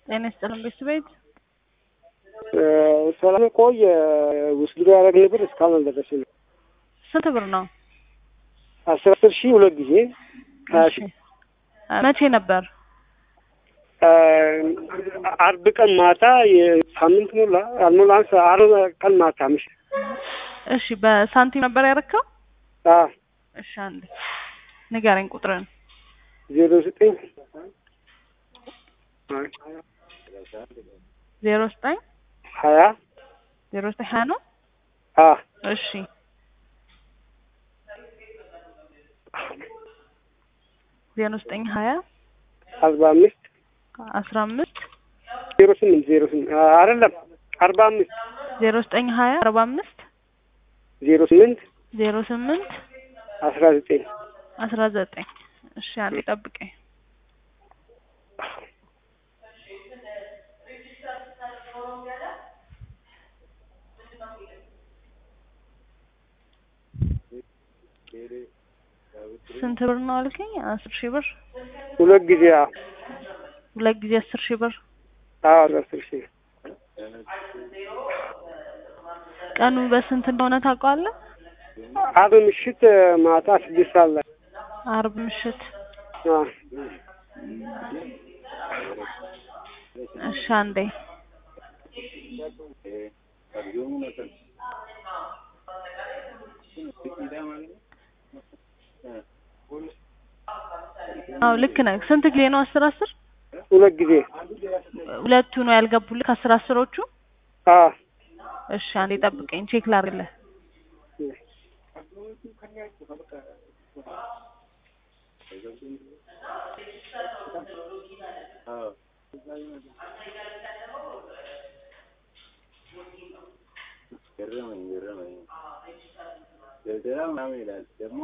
ጤና ይስጥልን ቤት ሰላም ቆይ ውስድ ያደረግን ብር እስካሁን አልደረስንም። ስንት ብር ነው? አስር አስር ሺህ ሁለት ጊዜ ሀያ ሺህ መቼ ነበር? አርብ ቀን ማታ የሳምንት ሞላ አልሞላ አርብ ቀን ማታ ምሽ እሺ በሳንቲም ነበር ያረካው? አ እሺ አንዴ ንገረኝ ቁጥርን። ዜሮ ዘጠኝ ዜሮ ዘጠኝ ሀያ ዜሮ ዘጠኝ ሀያ ነው። አ እሺ ዜሮ ዘጠኝ ሀያ አርባ አምስት አስራ አምስት ዜሮ ስምንት ዜሮ ስምንት አይደለም አርባ አምስት ዜሮ ዘጠኝ ሀያ አርባ አምስት ዜሮ ስምንት ዜሮ ስምንት አስራ ዘጠኝ አስራ ዘጠኝ እሺ አንዴ ጠብቀኝ። ስንት ብር ነው አልከኝ? አስር ሺህ ብር ሁለት ጊዜ አ ሁለት ጊዜ አስር ሺህ ብር አዎ አስር ሺህ ቀኑ በስንት እንደሆነ ታውቀዋለህ? አርብ ምሽት ማታ ስድስት ሰዓት ላይ አርብ ምሽት አ እሺ አንዴ አዎ ልክ ነህ። ስንት ጊዜ ነው? አስር አስር ሁለት ጊዜ ሁለቱ ነው ያልገቡልህ ከአስር አስሮቹ? አ እሺ አንዴ ጠብቀኝ ቼክ ላድርግልህ። ገረመኝ ገረመኝ ደብደራ ምናምን ይላል ደግሞ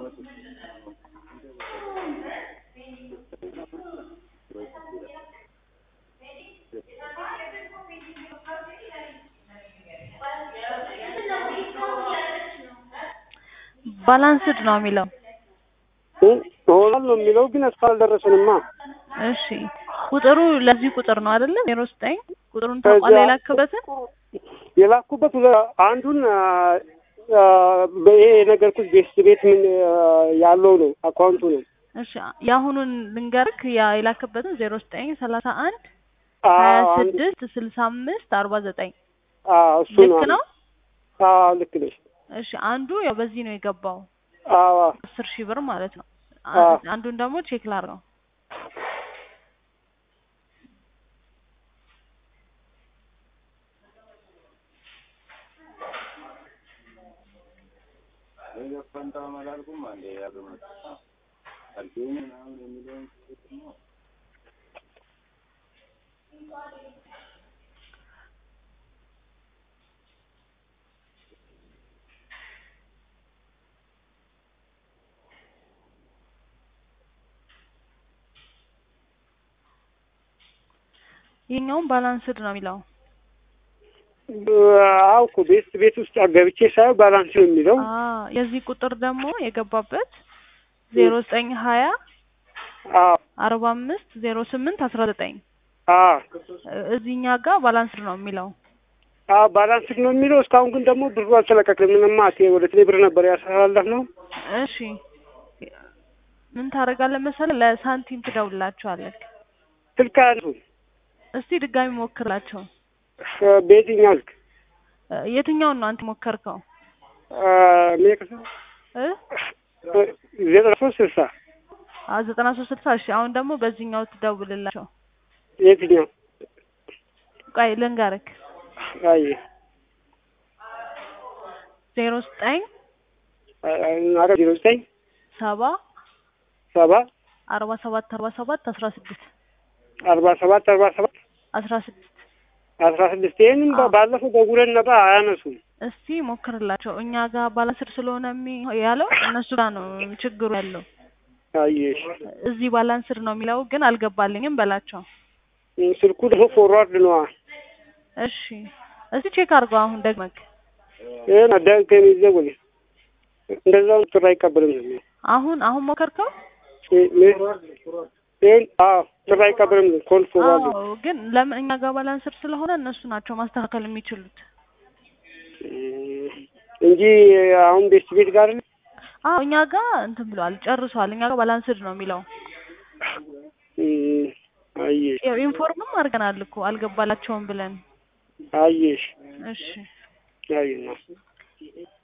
ባላንስድ ነው የሚለው። ሆናል ነው የሚለው ግን እስካሁን አልደረሰንማ። እሺ ቁጥሩ ለዚህ ቁጥር ነው አይደለ? ዜሮ ዘጠኝ ቁጥሩን ታውቃለህ የላክበትን? የላኩበት ሁለ- አንዱን በይሄ የነገርኩት ቤት ቤት ምን ያለው ነው አካውንቱ ነው። እሺ የአሁኑን ልንገርክ ያ የላክበትን ዜሮ ዘጠኝ ሰላሳ አንድ ሀያ አዎ አንዱ- ስድስት ስልሳ አምስት አርባ ዘጠኝ አዎ እሱ ልክ ነው? አዎ ልክ ነሽ። እሺ አንዱ ያው በዚህ ነው የገባው አዎ አስር ሺህ ብር ማለት ነው። አዎ። አንዱን ደግሞ ቼክ ላድርገው። ፈንታ መላልኩም አንዴ ያገመት አልኩኝ ምናምን የሚለውን ደግሞ ይሄኛውም ባላንስድ ነው የሚለው። አዎ እኮ ቤት ቤት ውስጥ ገብቼ ሳየው ባላንስ ነው የሚለው። አ የዚህ ቁጥር ደግሞ የገባበት ዜሮ ዘጠኝ ሀያ አዎ አርባ አምስት ዜሮ ስምንት አስራ ዘጠኝ አዎ እዚህኛ ጋር ባላንስድ ነው የሚለው። አዎ ባላንስ ነው የሚለው። እስካሁን ግን ደግሞ ብሩ አልተለቀቅም። ምንም አቴ ወደ ቴሌ ብር ነበር ያስተላለፍ ነው። እሺ ምን ታደርጋለህ መሰለህ? ለሳንቲም ትደውልላቸዋለህ። ስልክ አያነሱ እስቲ ድጋሚ ሞክርላቸው። በየትኛው ስልክ እ የትኛውን ነው አንተ ሞከርከው? ሜቅስ እ ዘጠና ሶስት ስልሳ አ ዘጠና ሶስት ስልሳ እሺ አሁን ደግሞ በዚህኛው ትደውልላቸው። የትኛው ቆይ ልንገርክ አይ ዜሮ ዘጠኝ አረ ዜሮ ዘጠኝ ሰባ ሰባ አርባ ሰባት አርባ ሰባት አስራ ስድስት አርባ ሰባት አርባ ሰባት አስራ ስድስት አስራ ስድስት ይህንም አዎ። ባለፈው ደውለን ነበር አያነሱም። እስቲ ሞክርላቸው። እኛ ጋር ባላንስድ ስለሆነ የሚ- ያለው እነሱ ጋር ነው ችግሩ ያለው። አየሽ እዚህ ባላንስድ ነው የሚለው ግን አልገባልኝም በላቸው። ስልኩ ደግሞ ፎርዋርድ ነዋ። እሺ እስቲ ቼክ አድርገው አሁን ደግመክ ይህን አዳንከን ይዘጉል እንደዛው ጥሪ አይቀበልም ነው አሁን አሁን ሞከርከው? እ- እ- ይሄን አዎ ጥሪ አይቀበልም ኮል ፎርዋርድ አዎ ግን ለምን እኛ ጋር ባላንስር ስለሆነ እነሱ ናቸው ማስተካከል የሚችሉት። እንጂ አሁን ቤስት ቤት ጋር አይደለም። አዎ እኛ ጋር እንትን ብለዋል ጨርሷል። እኛ ጋር ባላንስድ ነው የሚለው። እም፣ አየሽ ያው ኢንፎርምም አድርገናል እኮ አልገባላቸውም ብለን። አየሽ እሺ አየና